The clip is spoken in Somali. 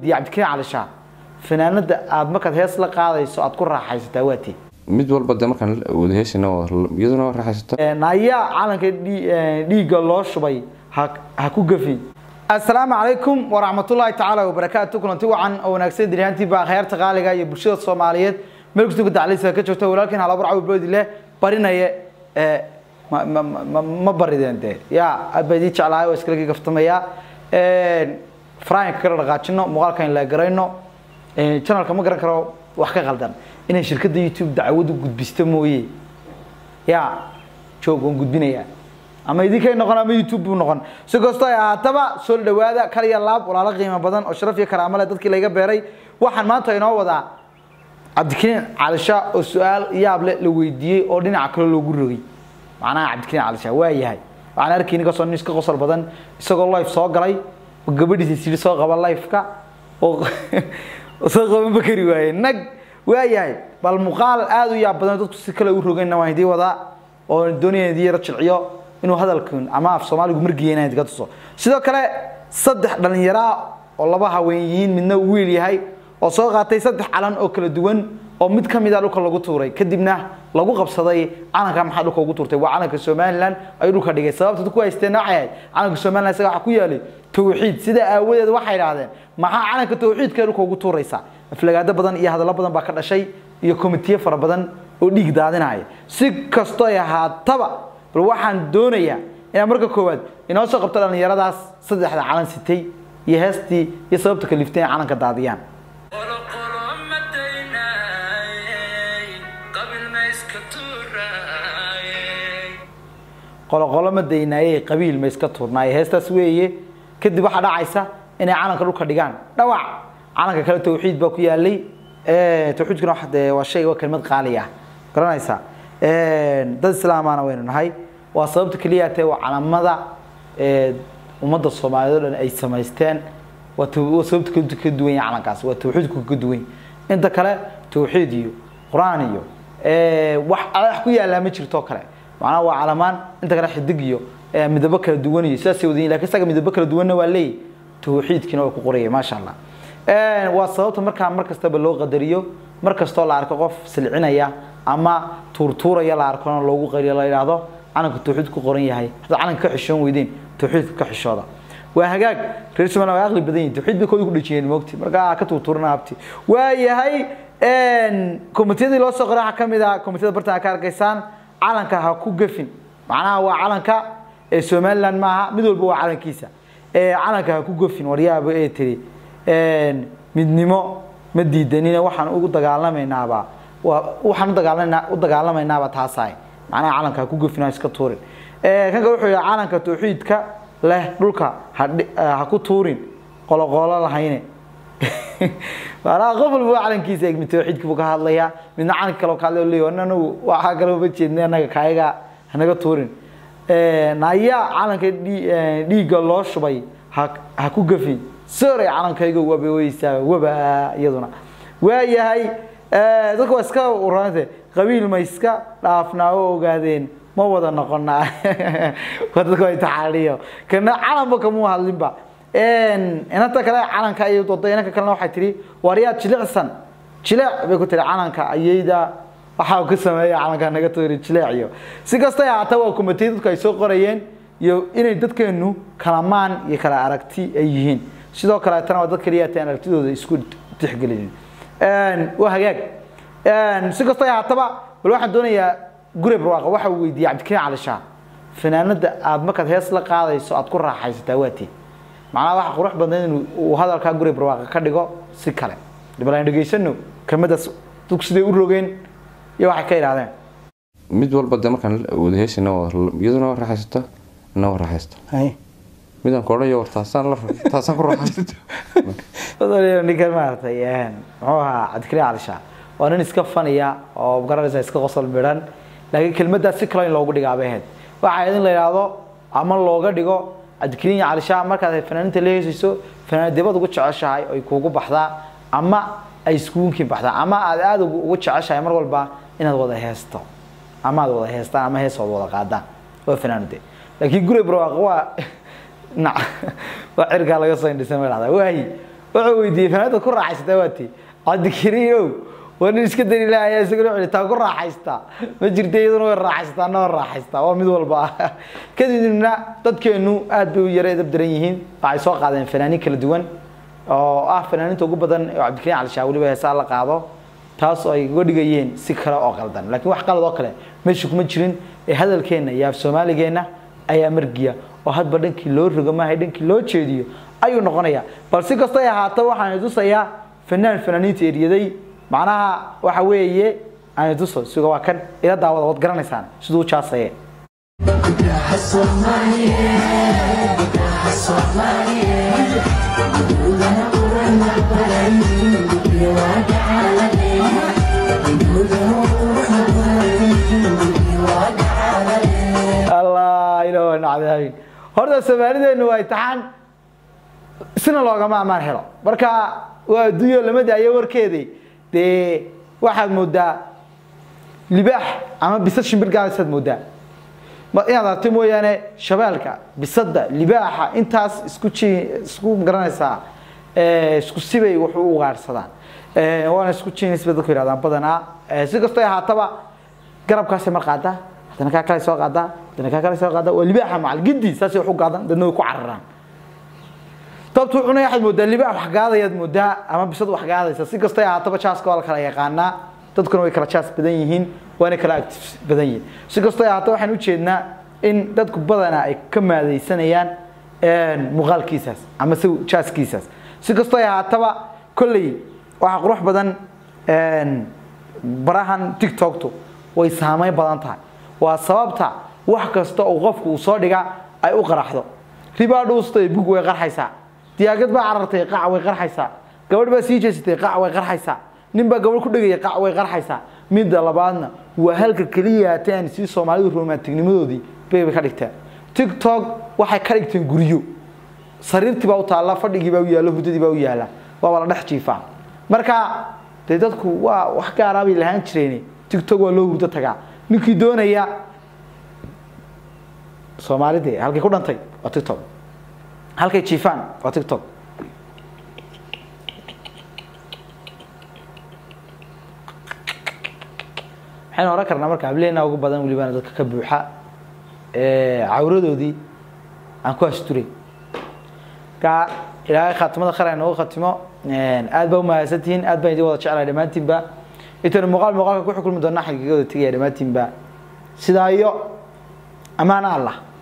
weydiiyey cabdikariin cali shaah fanaanada aad markaad hees la qaadayso aad ku raaxaysataa waati mid walba de markaan wada heesina iyaduna waa raaxaysato ayaa calanka dhii- eh, dhiigga loo shubay ha ha ku gafin assalaamu calaykum waraxmatullaahi tacaala wabarakaatu kulanti wacan oo wanaagsan diryahantii baa khayaarta qaaliga iyo bulshada soomaaliyeed meel kastoo daclisa ka joogta walaalkiin halabar cawi boodi leh barinaye eh, ma ma ma ma barideen dee yaa aad baa idii jeclahay oo iskala gaftamaya faraanka kala dhaqaajino muuqaalkan la garayno channelka ma garan karo wax ka qaldan inay shirkadda youtube dacwadu gudbisto mooye yaa joog waan gudbinayaa ama idinkay noqon ama youtube buu noqon si kastoo ay ahaataba soo dhawaada kal iyo laab walaalo qiimo badan oo sharaf iyo karaamo leh dadkii layga beeray waxaan maanta inoo wadaa cabdikariin calisha oo su-aal yaab leh la weydiiyey oo dhinaca kale loogu rogay macnaha cabdikariin calisha waa yahay waxaan arkay ninkasoo nin iska qosol badan isagoo life soo galay oo gabadhiisa siri soo qaba lifeka oo oo soo qaban ba kari waaye nag waa yahay bal muuqaal aad u yaab badan dadku si kale u rogayna waan idii wadaa oo doonaya idii yara jilciyo inuu hadalkan ama af soomaaligu margiya inaan idinka tuso sidoo kale saddex dhalinyaro ah oo laba haween yihiin midna uu wiil yahay oo soo qaatay saddex calan oo kala duwan oo mid ka mid a dhulka lagu tuuray kadibna lagu qabsaday calanka maxaa dhulka ugu tuurtay waa calanka somalilan ayuu dhulka dhigay sababta dadku haysteen waxay ahayd calanka somalilan isaga waxaa ku yaalay tawxiid sidaa aawadeed waxay idhaahdeen maxaa calanka tawxiidka dhulka ugu tuuraysa aflagaado badan iyo hadallo badan baa ka dhashay iyo komitiye fara badan oo dhiig daadinaya si kastoo ay ahaataba bal waxaan doonayaa inaan marka koowaad inoo soo qabto dhallinyaradaas saddexda calan sitay iyo heestii iyo sababta kaliftay in calanka daadiyaan qolo qolo ma daynaayey qabil ma iska tuuraayey qoloqolo ma daynaayey qabiil ma iska tuurnaaye heestaas weeye kadib waxaa dhacaysa inay calanka dhulka dhigaan dhawac calanka kale tawxiid baa ku yaalay tawxiidkuna waxa dee waa shay waa kelmad qaali ah garanaysaa dad islaamana waynu nahay waa sababta keliya tee waa calamada ee, ummadda soomaaliyeed oo dhan ay samaysteen waa taw- waa sababta ka ka duwan yahay calankaas waa tawxiidku ka duwan inta kale tawxiid iyo qur-aan iyo ee, wax wax ku yaallaa ma jirto kale macnaha waa calamaan inta kale xidig iyo ee, midabo kala duwan iyo sidaasay wadayin lakin isaga midabo kala duwanna waa leeyahy tawxiidkiina waa ku qoraya maasha allah Een, waa sababta markaa mar kastaba loo qadariyo mar kastoo la arko qof silcinaya ama tuurtuuraya la arkona loogu qariyo la yidhaahdo calanka tawxiid ku qoran yahay haddaad calanka ka xishoon weydeen tawxiidka ka xishooda waa hagaag reer somaliland waa aqli badan yihin tawxiid bay kooda ku dhejiyeen moogti markaa ka tuurtuurana habti waa yahay komitiyadii loo soo qoray waxaa ka mid ah komitiyada bartan ka arkaysaan calanka ha ku gafin macnaha waa calanka ee somaliland maaha mid walba waa calankiisa ee calanka ha ku gafin waryaaba ee tiri een, midnimo ma diidanina waxaan ugu dagaalamaynaaba waa waxaan u dagaalamaynaa u dagaalamaynaaba taasahay macnaha calanka ha ku gafin ha iska tuurin ee kanka wuxuu yidhi calanka tawxiidka leh dhulka ha dhi- ha ku tuurin qoloqolo lahayne maanaha qof walba waa calankiisa mid tawxiidka buu ka hadlayaa midna calanka kale oo ka hadlaya leeyahay anagu waxaa kale uma jeednay annaga kaayaga hanaga tuurin nayaa calanka dhii- eh, dhiigga loo shubay ha ha ku gafin soray calankayga waba weysaa waba iyaduna waa yahay eh, dadka waa iska urante qabiil ma iska dhaafnaa oo ogaadeen ma wada noqonaa waa dadka waa taxaaliyo kana calanba kamuu hadlinba Een, inanta kale calanka ayay dooday inanka kalena waxay tihi waryaa jilicsan jilec bay ku tihi calanka ayayda waxaa uu ka sameeya calanka naga toori jilec iyo si kastay ahaata waa kumatay dadku ay soo qorayeen iyo inay dadkeenu kala maan iyo kala aragti ay yihiin sidoo kaleetana waa dad kaliya taan aragtidooda isku tixgelinin Een, waa hagaag Een, si kastay ahaataba bal waxaan doonayaa gure barwaaqa waxa uu weydiiyey cabdikariin cali shaah fanaanada aad markaad hees la qaadayso aad ku raaxaysataa waati macnaha waxa qurux badan inuu uu hadalkaa guri barwaaqa ka dhigo si kale bal aan dhegaysano kelmadaas dadku siday u rogeen iyo waxay ka idhaahdeen mid walba de markaan wada heesina iyaduna waa raaxaysato ina waa raaxaysto midaan koodhayo war taasaan la taasaan ku raaxaysato Odolio ninkan maaragtay een muxuu ahaa cabdikariin cali shaah waa nin iska faniya oo garanaysa iska qosol midhan laakiin kelmadaas si kale in loogu dhigaa bay ahayd waxa ahayd in la yidhaahdo ama looga dhigo cabdikariin cali shaah markaad fanaaniinta la heesayso fanaanadibad ugu jeceshahay ay kuugu baxdaa ama ay iskuunkii baxdaa ama aad aada ugu ugu jeceshahay mar walba inaad wada heesto ama aad wada heestaan ama hees wada wada qaadaan waa fanaanade laakiin guri barwaaqo waa nac waa cirkaa laga soo indhisan ma dhahdaa waayi wuxuu weydiiyey fanaanada ku raaxaysataa waa tii cabdikariinow waa nin iska dari lahayaa isaguna wuxuu taa ku raaxaystaa ma jirta iyaduna way raaxaysataa na way raaxaystaa waa mid walba ah kadibna dadkeenu aad bay u yara edab daran yihiin waxay soo qaadeen fanaaniin kala duwan oo ah fanaaniinta ugu badan oo cabdikariin cali shaah weliba heesaa la qaado taas oo ay uga dhigayeen si kale oo qaldan laakiin wax qalad oo kale meesha kuma jirin ee hadalkeenna iyo af soomaaligeenna ayaa margiya oo hadba dhankii loo rogo maahay dhankii loo jeediyo ayuu noqonayaa bal si kastay ahaato waxaan tusayaa fanaan fanaaniinta eriyaday macnaha waxa weeye aan tuso siga waa kan ila daawada waad garanaysaan siduu u jaasaye allah ilaah nacdaamin horta soomaalideenu waa imtixaan sina loogama amaan helo marka waa adduunyo lama daayo warkeedii dee waxaad moodaa libaax ama bisad shimbir gaadaysaad moodaa ma- inaad aragto mooyaane shabeelka bisada libaaxa intaas isku ji isku garanaysaa eh, isku sibay wax u ugaarsadaan Eh, waana isku jinis bay dadku yidhahdaan badanaa Eh, si kastoo ay ahaataba garabkaasay mar qaadaa haddana kaa kale soo qaadaa haddana kaa kale soo qaadaa waa libaaxa macal gidi saasay wax u gaadaan dadna way ku cararaan dabtu cunay waxaad moodaa libaax wax gaadayaad moodaa ama bisad wax gaadaysa si kastoo ay ahaataba jaaska waa la kala yaqaanaa dadkuna way kala jaas badan yihiin waana kala active badan yihiin si kastoo ay ahaataba waxaan ujeednaa in dadku badanaa ay ka maadaysanayaan muuqaalkiisaas ama si jaaskiisaas si kastoo ay ahaataba kolley waxaa qurux badan barahan tiktoktu way saameyn badan tahay waa sababta wax kasta oo qofku uu soo dhiga ay u qaraxdo ribaa dhuustay bug way qarxaysaa diyaagad baa carartay qac way qarxaysaa gabadh baa sii jeesatay qac way qarxaysaa nin baa gabadh ku dhegaya qac way qarxaysaa midda labaadna waa halka keliya haateen si soomaalidu romantignimadoodii bay ka dhigteen tiktok waxay ka dhigteen guryo sariirtii baa u taalla fadhigii baa u yaalla hurdadii baa u yaalla waaba la dhex jiifaa marka dee dadku waa wax gaaraa bay lahaan jireen tiktok waa loo hurdo tagaa ninkii doonaya soomaalidee halkay ku dhantay waa tiktok halkay jiifaan waa tiktok waxaynu oran karnaa marka hableena ugu badan welibana dadka ka buuxa cawradoodii aan ku asturay marka ilaahay khaatimada khayr ay noogu khatimo aad baa umahadsantihiin aad baan idin wada jeclahay dhammaantiinba intaynu muuqaal muuqaalka ku xukulmi doona xagiiga wada tegaya dhammaantiinba sidaa iyo amaana allah